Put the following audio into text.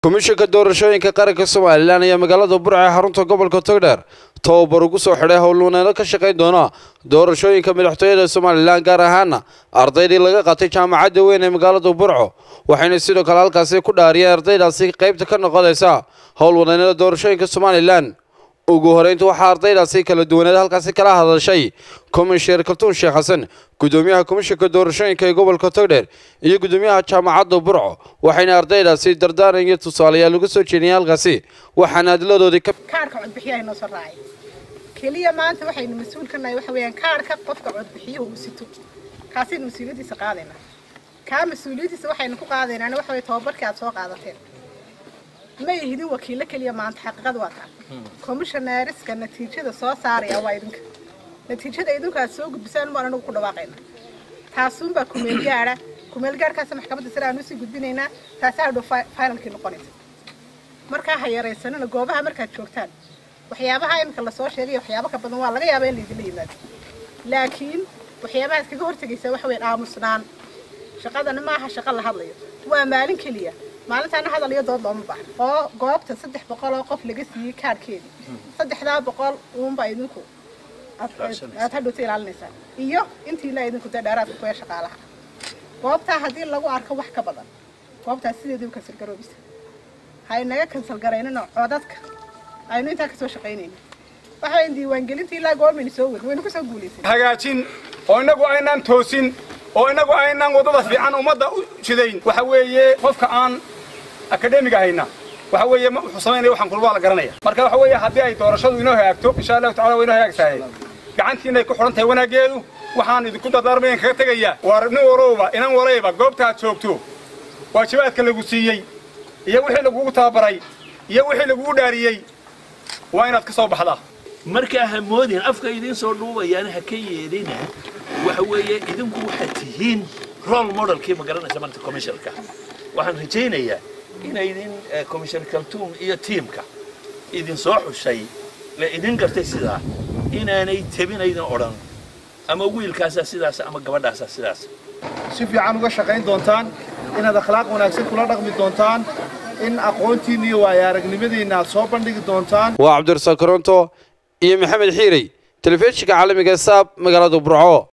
komishanka doorashooyinka qaranka somalilan ayaa magaalada burca ee xarunta gobolka togdheer tababar ugu soo xidhay howlwaneeno ka shaqayn doona doorashooyinka madaxtooyada somalilan gaar ahaana ardaydii laga qaatay jaamacadda weyn ee magaalada burco waxayna sidoo kale halkaasi ku dhaariyeen ardaydaasi qaybta ka noqonaysa howlwaneennada doorashooyinka somalilan ugu horeynta waxaa ardaydaasi kala duwaneed halkaasi kala hadashay komishineer kaltuun sheekh xasan gudoomiyaha komishanka doorashooyinka ee gobolka togdheer iyo gudoomiyaha jaamacadda burco waxayna ardaydaasi dardaaran iyo tusaalayaal uga soo jeediyeen halkaasi waxaana hadladoodii ka kaarka codbixiyaha inoo soo raacay keliya maanta waxaynu mas-uul ka nahay waxa weeyaan kaarka qofka codbixiyuhu uu sito kaasaynu mas-uuliyaddiisa qaadaynaa kaa mas-uuliyaddiisa waxaynu ku qaadaynaana waxa weye tababarkii aad soo qaadateen ma ihidin wakiilo keliya maanta xaqiiqada waa taa commissioneeriska natiijada soo saaraya waa idinka natiijada idinku aad soo gudbisaan baan anagu ku dhawaaqayna taasuunbaa kumeel gaara kumeel gaarkaasa maxkamadda sare aan usii gudbinaynaa taasaa hadhow finalkii noqonaysa markaa ha yaraysanina goobaha markaad joogtaan waxyaabaha iminka lasoo sheegay waxyaabo ka badan waa laga yaabaa in laydinla yimaado laakiin waxyaabaha iskaga hortegaysaa waxa weyn aamusnaan shaqadana maaha shaqo la hadlayo waa maalin keliya maalintaana hadal iyo dood looma baahno oo goobta saddex boqol oo qof laga siiyey kaarhkeedii saddexdaa boqol uunbaa idinku aad hadhowta ilaalinaysaa iyo intiila idinku dee dheeraadka kuya shaqaalaha goobtaa haddii lagu arko wax ka badan goobtaas sideedii u kansal garoobisa ha inaga kansal garaynino codadka aynu intaa kasoo shaqaynayna waxa wayn diiwaangelintii ilaa goormaynu soo wadin waynu kusoo guulaysay hagaajin oo innagu aynaan toosin oo innagu aynaan waddada fiican ummadda u jidayn waxa weeye qofka aan akademiga hayna waxa weeye wuxuu samaynaya waxaan kulba la garanaya marka waxa weeye haddii ay doorashadu inoo hagaagto insha allahu tacala waa inoo hagaagtahay gacantiina ay ku xidhan tahay wanaaggeedu waxaan idinku dardaarmayan kaga tegayaa waa nin warowba inan warayba goobta aad joogto waajibaadka lagu siiyey iyo wixii lagugu tababaray iyo wixii lagugu dhaariyey waa inaad ka soo baxdaa markaa ha moodin afka idiin soo dhuubayaan ha ka yeedhina waxa weeye idinku waxaad tihiin role modelkii ma garanaysa marta commissionka waxaan rajaynayaa inaydin commissioner kaltuum iyo tiimka idin soo xushay la idin gartay sidaa inaanay tebinaydin odhan ama wiilkaasaa sidaas ama gabadhaasaa sidaas si fiican uga shaqayn doontaan inaad akhlaaq wanaagsan kula dhaqmi doontaan in aqoontiinna iyo waayo aragnimadiinna aad soo bandhigi doontaan waa cabdirasaaq koronto iyo maxamed xiirey telefishinka caalamiga saab magaalada burco